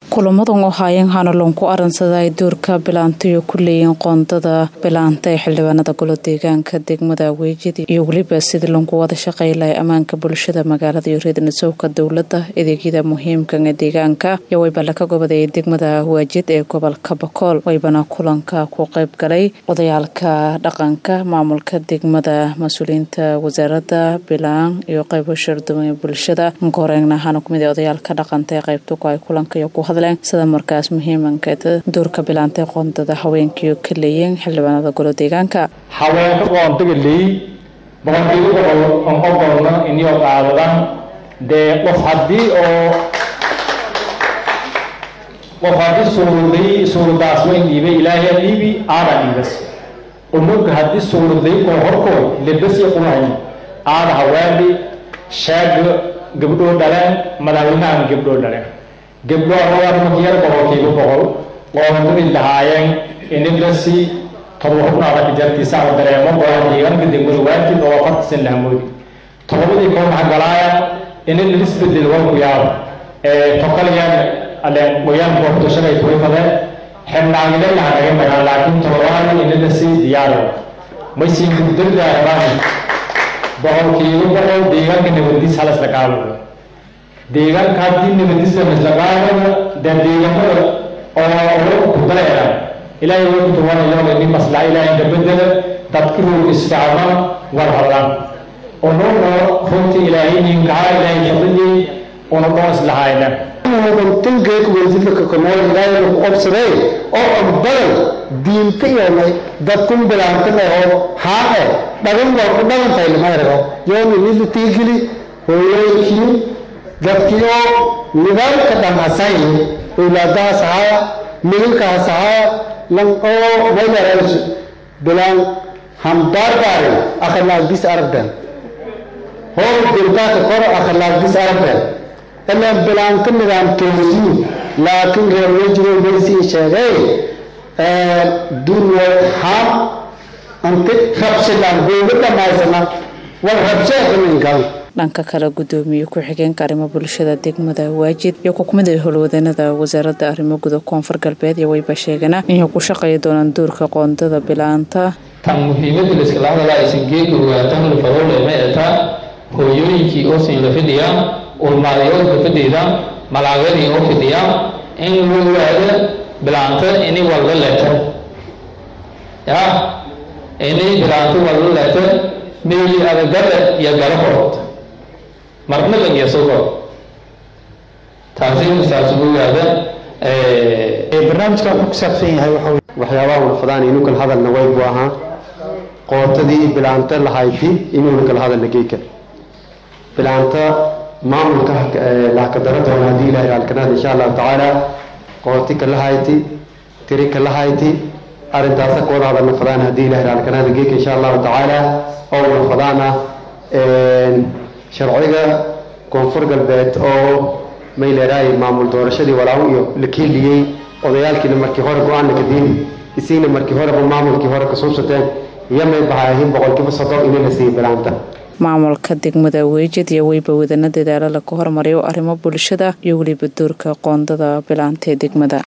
kulamadan oo haayeen hanalon ku aransada ay doorka bilaantayo ku leeyihiin qoondada bilaanta ee xildhibaanada golo deegaanka degmada weejida iyo weliba sidii lagu wada shaqey lahay ammaanka bulshada magaalada iyo reednisowka dowladda adeegyada muhiimkan ee deegaanka iyo wayba laka gobaday degmada waajid ee gobolka bakool waybana kulanka ku qayb galay odayaalka dhaqanka maamulka degmada mas-uuliyiinta wasaaradda bilaan iyo qaybo sharduwan ee bulshada goreegna waxaana kumid odayaalka dhaqanta ee qaybta ku ay kulanka iyo ku hadleen sida markaas muhiimankeed doorka bilaantay qoondada haweenkiiyo ka leeyiin xildhibaanada golo deegaanka haweenka qoontaga leey boqolkiiba boqol on ogolna inio qaadadan dee qof haddii oo qof haddii suuruday suurudaas wayn dhiibay ilaahay dhiibi aada dhiibas unuga haddii suuruday koo horkood lebasi qumahay aada haweendhi sheega gabdhoo dhaleen madaxweynahan gabdhoo dhaleen gabdho amarkiyar boqolkiiba boqol qoondadii lahaayeen inilasi todoba xubnaada kajartiisa ama dareemo golaan deegaanka degmada waajid oo afartisan lahamoodi todobadii koo maxaa galaaya inil isbedel walku yaabo tokalyan aleen wayaan boortashada ay kurifadeen xebnaagile laha naga magaan laakiin todobaadi inilasi diyaaro maysiin guddarda rabaan boqolkiiba boqol deegaanka nabadiis halas la qaadayo deegaanka haddii nabadiisa maslaqaadana dee deegaanada oo ku daleera ilaahay way ku tuwanayo ini maslaxa ilaahay dabedela dadki ruug isfacman war hadlaan onono runtii ilaahay ninkaha ilaahay fadligii una dhoon islahayna tangeek wasiirka komool ilaahay ku qabsaday oo ogbadan diinta iyo dadkun bilaantana oo haaqe dhagan waa ku dhagan tahay lama yarago yoon inila tiigili hooyooyinkii dadkii oo nidaamka dhan hasayn owlaadahaas ahaa midinkaas ahaa lan oo maylaras bilaan hambaarbaarin akhlaaqdis aragdan hor dirdaaka kor akhlaaqdis aragdan ilaan bilaanka nidaam toosiin laakiin reer wejiro maysii sheegay dunya ham anti rabshilaan googa dhamaysana war rabsheekaninkan dhanka kale gudoomiye ku-xigeenka arrimo bulshada degmada waajid iyo kukumid ee howlwadanada wasaaradda arrimo guda koonfur galbeed iyo wayba sheegana inay ku shaqeey doonaan doorka qoondada bilaanta tan muhiimada layskala hadala aysan geega ogaatan lafadolema eetaa hooyooyinkii oo siin la fidhiyaa ulmaaday oo la fidhiida malaagadii oo fidhiyaa in la ogaada bilaanta ini walba leeta ya ini bilaanta walba leeta meeli adagada iyo galahood marna lageesogo taasi saas ugu ogaada barnaamijkan wuxuu ku saabsan yahay waxa waxyaabaha ulfadaan inuu kala hadalna way buu ahaa qootadii bilaanta lahayti inuuna kala hadalna geeka bilaanta maamulka lahkadara doona haddii ilahay alkanaad insha allahu tacaala qooti kalahayti tiri kalahayti arrintaasa kooda hadalna fadaan haddii ilahay alkanaada geeka insha allahu tacaala oo ulfadaana sharciga koonfur galbeed oo mayleeraay maamul doorashadii walaaw iyo la keeliyey odayaalkiina markii hore go-aanna kadiin isiina markii horeba maamulkii hore kasuubsateen iyo may bahaahin boqolkiiba soddon ina la siiyey bilaanta maamulka degmada weejid iyo weyba wadana dadaalo laga hormariyo arrimo bulshada iyo weliba doorka qoondada bilaanta ee degmada